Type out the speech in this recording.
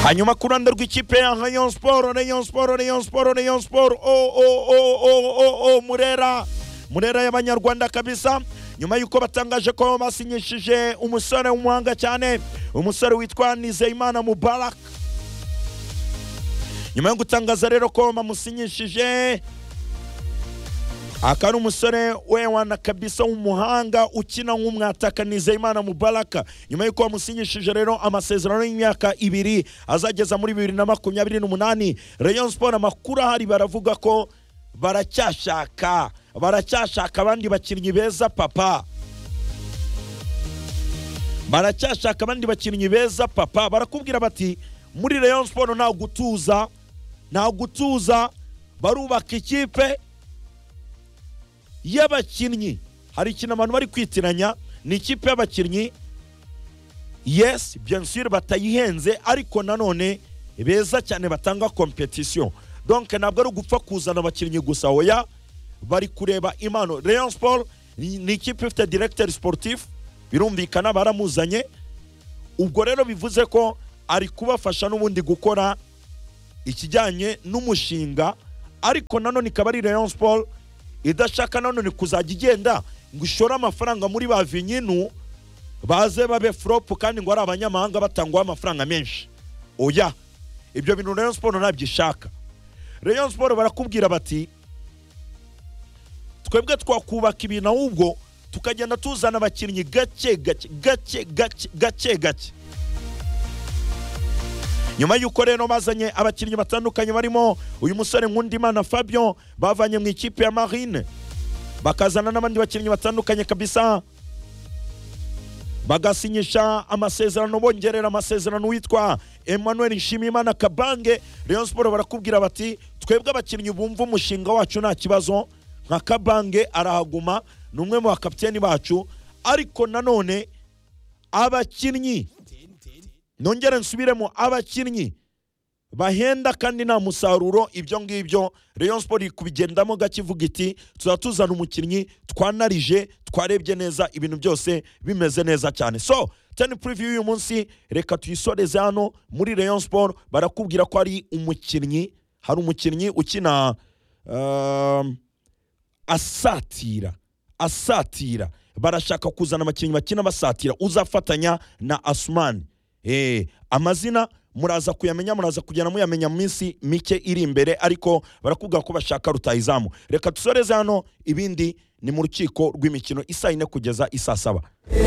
hanyuma ku ruhande rw'ikipe ya rayon siporo rayon siporo rayon siporo rayon siporo o o o o o o murera murera y'abanyarwanda kabisa nyuma y'uko batangaje ko basinyishije umusore w'umuhanga cyane umusore witwa nizeyimana mubarak nyuma yo gutangaza rero ko bamusinyishije aka ari umusore wewana kabisa w'umuhanga ukina nk'umwataka nizeyimana mubaraka nyuma y'uko bamusinyishije rero amasezerano y'imyaka ibiri azageza muri bibiri na makumyabiri n'umunani rayon siporo amakuru ahari baravuga ko baracyashaka baracyashaka abandi bakinnyi beza papa baracyashaka abandi bakinnyi beza papa barakubwira bati muri rayon siporo nta gutuza nta gutuza barubaka ikipe y'abakinnyi hari ikintu abantu bari kwitiranya ni ikipe y'abakinnyi yesi bensire batayihenze ariko nanone beza cyane batanga kompetisiyo donke ntabwo ari ugupfa kuzana abakinnyi gusa oya bari kureba impano rayon siporo ni ikipe ifite diregiteri siporutifu birumvikana baramuzanye ubwo rero bivuze ko ari kubafasha n'ubundi gukora ikijyanye n'umushinga ariko nanone ikaba ari rayon siporo idashaka nanone kuzajya igenda ngo ishore amafaranga muri ba vinyinu baze babe furopu kandi ngo ari abanyamahanga batangwaho amafaranga menshi oya ibyo bintu rayon siporo ntabyo ishaka rayon siporo barakubwira bati twebwe twakubaka ibintu ahubwo tukagenda tuzana abakinnyi gake gake gake gake gake gake nyuma y'uko rero bazanye abakinnyi batandukanye barimo uyu musore nkundimana fabio bavanye mu ikipe ya marine bakazana n'abandi bakinnyi batandukanye kabisa bagasinyisha amasezerano bongerera amasezerano witwa emmanuel nshimiyimana kabange rayon siporo barakubwira bati twebwe abakinnyi bumva umushinga wacu nta kibazo nka kabange arahaguma ni umwe mu bakapiteni bacu ariko nanone abakinnyi nongere nsubiremo abakinnyi bahenda kandi nta musaruro ibyo ngibyo rayon siporo iri kubigendamo gake ivuga iti tuza tuzana umukinnyi twanarije twarebye neza ibintu byose bimeze neza cyane so teni puriviyu y'uyu munsi reka tuyisoreze hano muri rayon siporo barakubwira ko ari umukinnyi hari umukinnyi ukina um, asatira asatira barashaka kuzana abakinnyi bakina basatira uzafatanya na asumani amazina muraza kuyamenya muraza kugenda muyamenya mu minsi mike iri imbere ariko barakubwira ko bashaka rutayizamu reka dusoreze hano ibindi ni mu rukiko rw'imikino isa yine kugeza isa saba